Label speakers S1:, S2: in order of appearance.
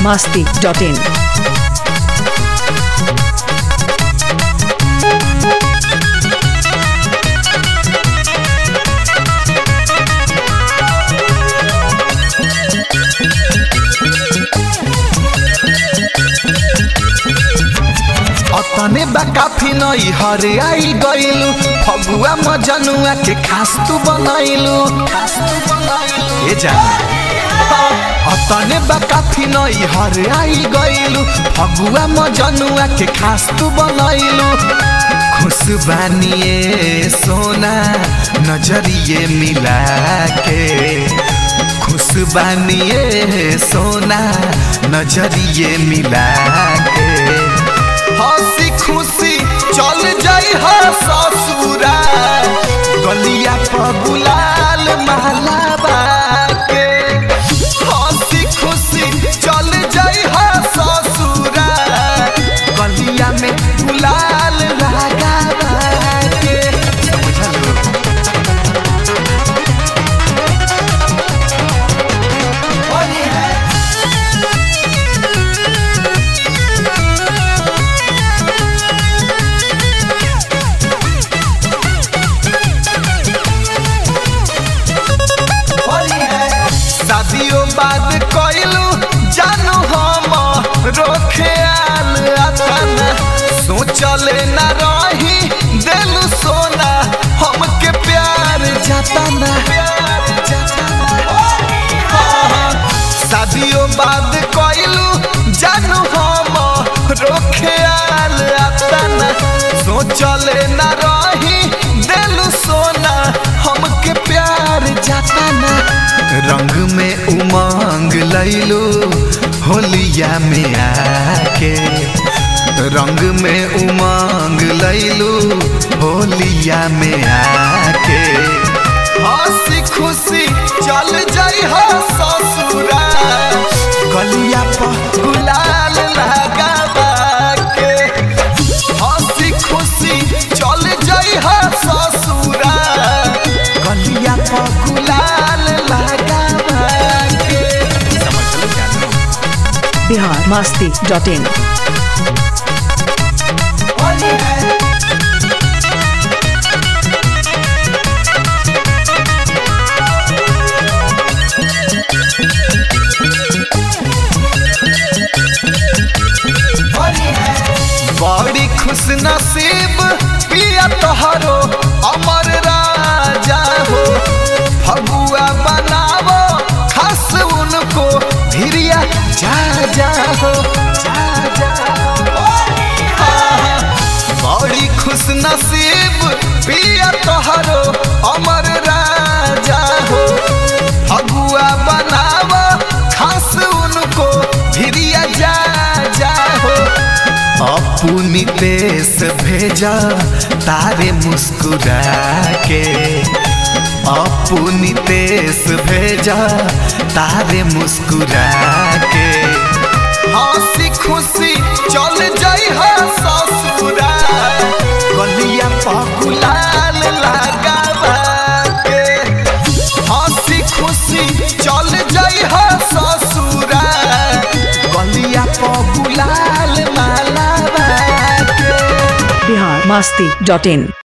S1: masti.in.
S2: अतने बा काफी नई हरे आई गइलू फगुआ मजनुआ के खास तू बनैलू ए जाना अतने बा काफी नई हरे आई गइलू फगुआ मजनुआ के खास तू बनैलू खुश बानिए सोना नजरिए मिला के खुश बानिए सोना नजरिए मिला के हंसी खुशी चल जाई हो ससुरा गलिया पर गुलाल माला बाके हंसी खुशी चल जाई हो ससुरा गलिया में गुलाल लगा बाके समझलो शादियों बाद कइलू जानू हम रोखे आल अतन सोचले न रही देलू सोना हमके प्यार जतना शादियों बाद कइलू जानू हम रोखे आल अतन सोचले न रही देलू सोना हमके प्यार जतना रंग में उमंग लैलू होलिया में आके रंग में उमंग लैलू होलिया में आके हंसी खुशी चल जाई हो ससुरा गलिया पर गुलाल लगा के हंसी खुशी चल जाई हो ससुरा गलिया पर गुलाल लगा के समझ लो
S1: Bihar masti.in.
S2: बड़ी खुश नसीब पिया तोहरो अमर राजा हो फगुआ बनावो खास उनको धिरिया जा जा हो जा जा हो। हाँ, बड़ी खुश नसीब पिया तोहरो अमर राजा हो फगुआ बनावो खास उनको धिरिया जा जा हो अपनी देश भेजा तारे मुस्कुरा के अपनी देश भेजा तारे मुस्कुरा के हंसी खुशी चल जाई हो ससुरा गलिया पर गुलाल लगावा के हंसी खुशी चल जाई हो ससुरा गलिया पर गुलाल माला बाके
S1: Bihar masti.in.